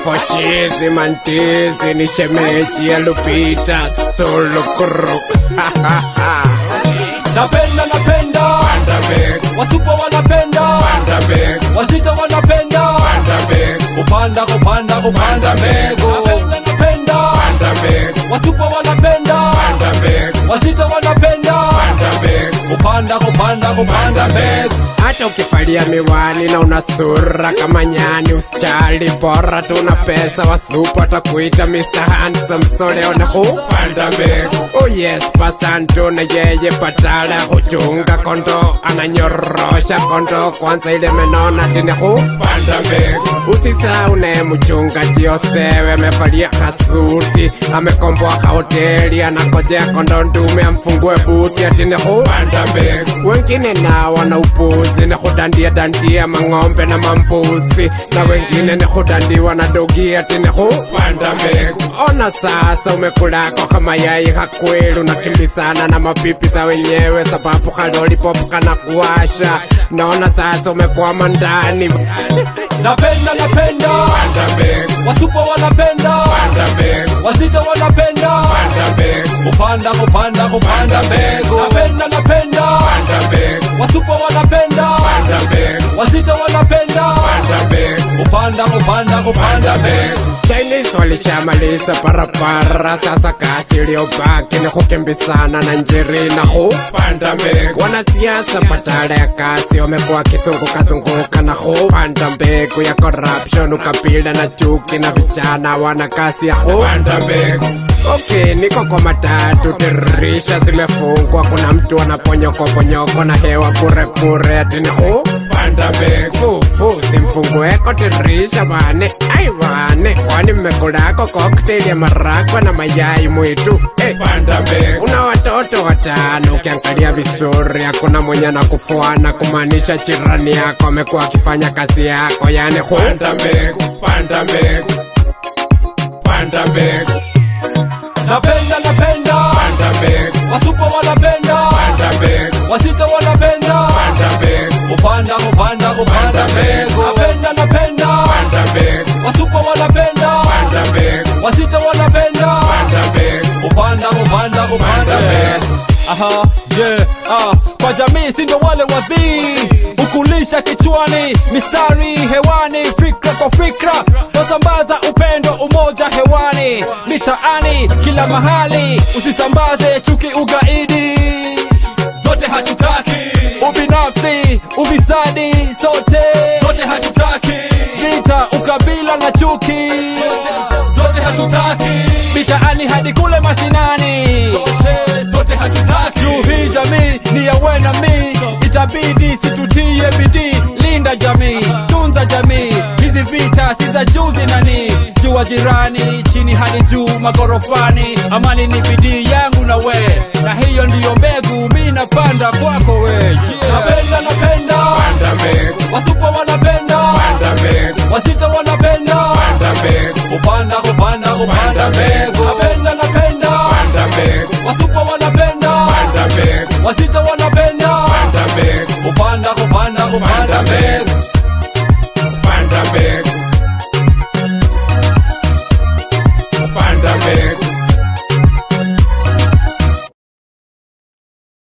fochizi mantizi ni shemeji ya Lupita Sulukuru napenda napenda Panda beg, wasupo wanapenda panda beg, wazito wanapenda panda beg, kupanda kupanda kupanda mbegu napenda napenda panda beg, wasupo wanapenda panda beg, wazito wanapenda panda beg. kupanda kupanda kupanda mbegu hata ukifalia miwani na una sura kama nyani usichali bora tuna pesa wasupu atakuita Mr. Handsome so leo na kupanda mbegu oh yes Pastor Antuna yeye patala huchunga kondo ananyorosha kondo kwanza ile menona tini kupanda mbegu usisahau naye mchungaji Yosewe amevalia kasuti amekomboa kahoteli anakojea kondo ndume amfungue buti atini kupanda mbegu wengine na wana upuzi ni kudandia dandia mang'ombe na mambuzi na wengine ni kudandiwa na dogi ati ni kupanda mbegu ona sasa umekulako kama yai kakwelu nakimbisana na mapipi za wenyewe sababu kalolipop kana kuwasha naona sasa umekwama ndani napenda napenda Panda mbegu, wasupo wanapenda panda mbegu, wazito wanapenda panda mbegu, kupanda kupanda kupanda mbegu napenda napenda panda mbegu, wasupo wanapenda panda mbegu, wazito wanapenda panda mbegu. kupanda kupanda kupanda mbegu Chinese walishamaliza barabara, sasa kazi iliyobaki ni kukimbizana na njiri na kupanda mbegu. Wanasiasa badala ya kazi wamekuwa kizunguka zunguka na kupanda mbegu ya corruption, ukabila na chuki, na vijana wana kazi ya kupanda mbegu. Okay, niko kwa matatu, dirisha zimefungwa, kuna mtu anaponyokoponyoko na hewa bure bure, ati ni kupanda mbegu. Fufu simfungueko dirisha bane, ai bane, kwani mmekulako cocktail ya marakwa na mayai mwitu. Hey, panda mbegu. Kuna watoto watano, ukiangalia vizuri hakuna mwenye anakufuana, kumaanisha jirani yako amekuwa akifanya kazi yako, yani panda mbegu, panda mbegu, panda mbegu, napenda napenda panda mbegu, wasupo wanapenda panda mbegu, wazito wanapenda panda mbegu, kupanda kupanda kupanda mbegu napenda napenda panda mbegu, wasupo wanapenda panda mbegu, wazito wanapenda panda mbegu, kupanda kupanda kupanda mbegu aha yeah ah kwa jamii si ndio wale wadhii ukulisha kichwani mistari hewani fikra kwa fikra wasambaza upendo umoja hewani mitaani kila mahali usisambaze chuki ugaidi zote hatutaki ubinafsi ufisadi sote zote hatutaki vita ukabila na chuki zote hatutaki mitaani hadi kule mashinani zote, zote hatutaki juu hii jamii ni ya we na mi itabidi situtie bidii linda jamii tunza jamii hizi vita si za juzi nani jua jirani chini hadi juu magorofani amani ni bidii yangu na we na hiyo ndiyo mbegu mi napanda kwako we yeah. napenda napenda panda mbegu, wasupo wanapenda panda mbegu, wasito wanapenda panda mbegu, kupanda kupanda kupanda mbegu napenda napenda panda mbegu, wasupo wanapenda panda mbegu, wasito wanapenda panda mbegu, kupanda kupanda kupanda mbegu